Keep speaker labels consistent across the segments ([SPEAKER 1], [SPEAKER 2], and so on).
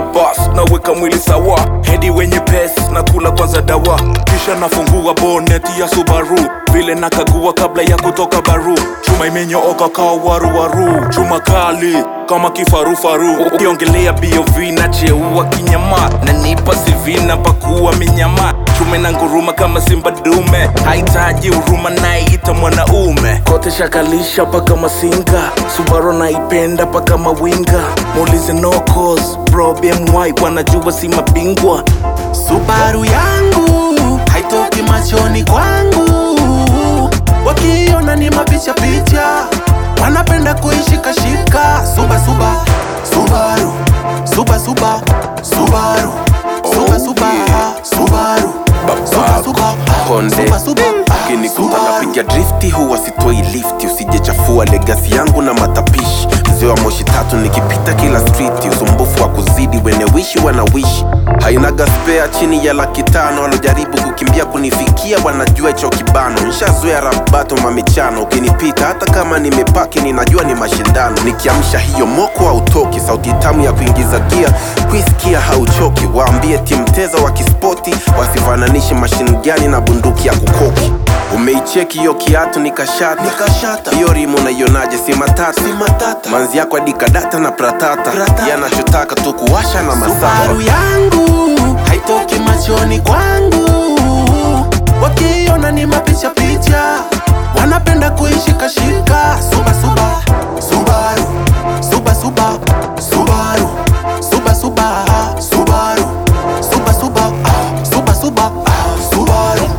[SPEAKER 1] bas naweka mwili sawa hedi wenye pes na kula kwanza dawa kisha nafungua boneti ya subaru vile nakagua kabla ya kutoka baru chuma imenyooka kawa waruwaru chuma kali kama kifarufaru ukiongelea bov na cheua kinyama na nipa sivina pakuwa minyama chume na nguruma kama simba dume hahitaji huruma naiita mwanaume kote shakalisha paka masinga subaro naipenda paka mawinga muulize no cause bro bmy wanajua si mabingwa
[SPEAKER 2] Subaru yangu haitoki machoni kwangu, wakiona ni mapicha picha, wanapenda kuishikashika. Suba suba Subaru, suba suba Subaru, suba suba Subaru, suba suba
[SPEAKER 3] Konde
[SPEAKER 2] suba suba
[SPEAKER 3] ukinikuta
[SPEAKER 2] Subaru.
[SPEAKER 3] napiga drifti huwa sitoi lifti usijechafua legasi yangu na matapishi mzee wa moshi tatu nikipita kila striti usumbufu wa kuzidi wenewishi wanawishi hainaga spea chini ya laki tano walojaribu kukimbia kunifikia wanajua hicho kibano nshazoea rabato mamichano ukinipita hata kama nimepaki ninajua ni mashindano nikiamsha hiyo moko hautoki sauti tamu ya kuingiza gia kuisikia hauchoki waambie timteza wa kispoti wasifananishe mashini gani na bunduki ya kukoki umeicheki hiyo kiatu nikashata
[SPEAKER 2] Nikashata.
[SPEAKER 3] hiyo rimu naionaje si matata
[SPEAKER 2] Si matata.
[SPEAKER 3] manzi yako adikadata na pratata
[SPEAKER 2] Pratata.
[SPEAKER 3] yanachotaka tu kuwasha na masafa
[SPEAKER 2] Subaru yangu haitoki machoni kwangu, wakiona ni mapicha picha, wanapenda kuishikashika. Suba suba Subaru, suba suba Subaru, suba suba Subaru, suba suba ah, suba suba ah, Subaru.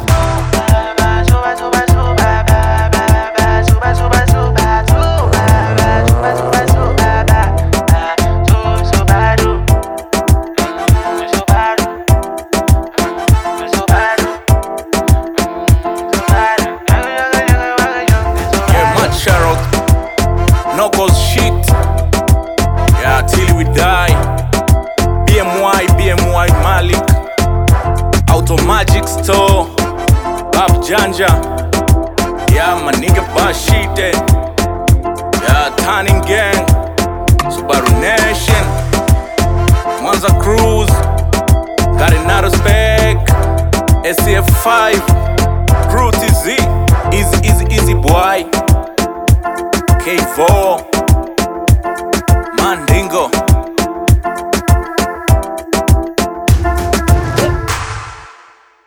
[SPEAKER 1] Yeah, man, Sharok. No cause shit. Yeah, till we die. BMY, BMY Malik. Automagic Store. Bab Janja. Yeah, my nigga Bashite. Yeah, Turning Gang. Subaru Nation. Mwanza Cruise. Got another spec. SCF5. Crew TZ. Easy, easy, easy boy. K4.